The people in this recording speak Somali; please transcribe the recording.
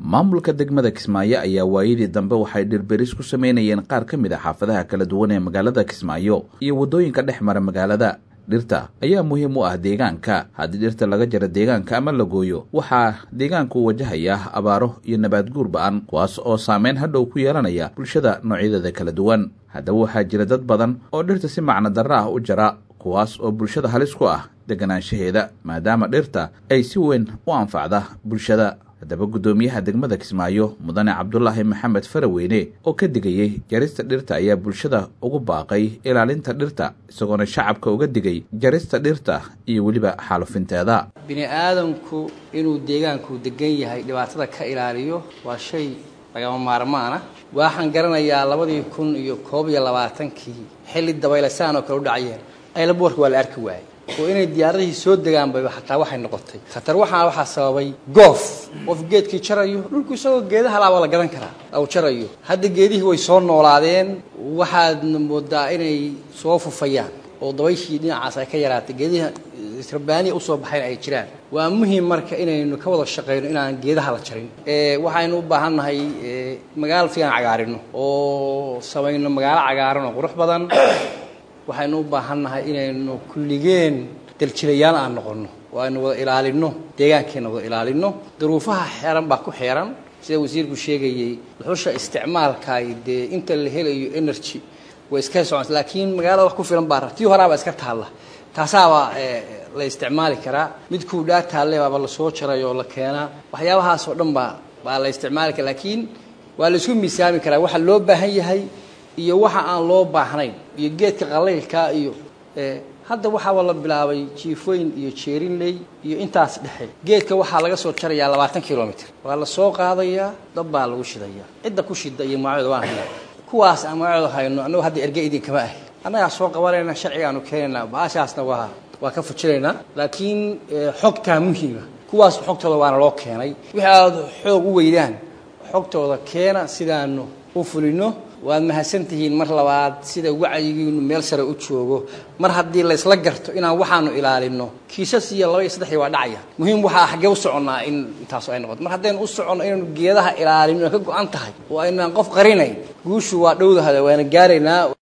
maamulka degmada kismaayo ayaa waayadii dambe waxay dhirberis ku sameynayeen qaar ka mid a xaafadaha kala duwan ee magaalada kismaayo iyo waddooyinka dhex mara magaalada dhirta ayaa muhiim u ah deegaanka haddii dhirta laga jaro deegaanka ama la gooyo waxaa deegaanku wajahayaa abaaro iyo nabaad guur ba-an kuwaas oo saameyn hadhow ku yeelanaya bulshada noocyadeeda kala duwan haddaba waxaa jira dad badan oo dhirta si macno darro ah u jara kuwaas oo bulshada halis ku ah deganaanshaheeda maadaama dhirta ay si weyn u anfacda bulshada haddaba guddoomiyaha degmada kismaayo mudane cabdulaahi maxamed faraweyne oo ka digayey jarista dhirta ayaa bulshada ugu baaqay ilaalinta dhirta isagoona shacabka uga digay jarista dhirta iyo weliba xaalufinteeda bini aadamku inuu deegaanku degan yahay dhibaatada ka ilaaliyo waa shay lagama maarmaana waxaan garanayaa labadii kun iyo koob iyo labaatankii xilli dabaylasaan oo kale u dhacayeen aylaboorka waa la arki waayey oo inay diyaaradihii soo degaanba xataa waxay noqotay khatar waxaa waxaa sababay goof qof geedkii jarayo dhulku isagoo geedaha laaba la gadan karaa aw jarayo hadda geedihii way soo noolaadeen waxaadna moodaa inay soo fufayaan oo dabayshii dhinacaas ay ka yaraatay geediha rabbaaniya usoo baxayn ay jiraan waa muhiim marka inaynu ka wada shaqayno inaan geedaha la jarin waxaynu u baahan nahay magaalo fiican cagaarino oo samayno magaalo cagaaran oo qurux badan waxaynu u baahan nahay inaynu kulligeen daljilayaal aan noqonno oo aynu wada ilaalino deegaankeenna wada ilaalino duruufaha xeeran baa ku xeeran sida wasiirku sheegayey dhuxusha isticmaalkaay dee inta la helayo energy way iska soconta laakiin magaalada wax ku filan baa tii horaaba iska taalla taasaaba la isticmaali karaa midkuu dhaa taalle baaba lasoo jaray oo la keenaa waxyaabahaas oo dhan baa baa la isticmaali kara laakiin waa la isku miisaami karaa waxa loo baahan yahay iyo waxa aan loo baahnayn iyo geedka qalaylkaa iyo hadda waxaaba la bilaabay jiifooyin iyo jeerinley iyo intaas dhexe geedka waxaa laga soo jarayaa labaatan kilomitr waa la soo qaadayaa dab baa lagu shidayaa cidda ku shida iyo magaceeda waan haynaa kuwaas aan magaceeda hayno annagu hadda erge idinkama ahi annagaa soo qabanayna sharcigaanu keenaynaa baashaasna waa waa ka fujinaynaa laakiin xogtaa muhiima kuwaas xogtooda waana loo keenay wixii aad xoog u weydaan xogtooda keena sidaanu u fulino waad mahadsan tihiin mar labaad sida wacyigiinu meel sare u joogo mar haddii laysla garto inaan waxaanu ilaalino kiisas iyo laba iyo saddexii waa dhacaya muhiim waxaa xaggee u soconnaa in intaasu ay noqoto mar haddaynu u soconno inaynu geedaha ilaalino ka go-an tahay oo aynaan qof qarinayn guushu waa dhowdahada waana gaaraynaa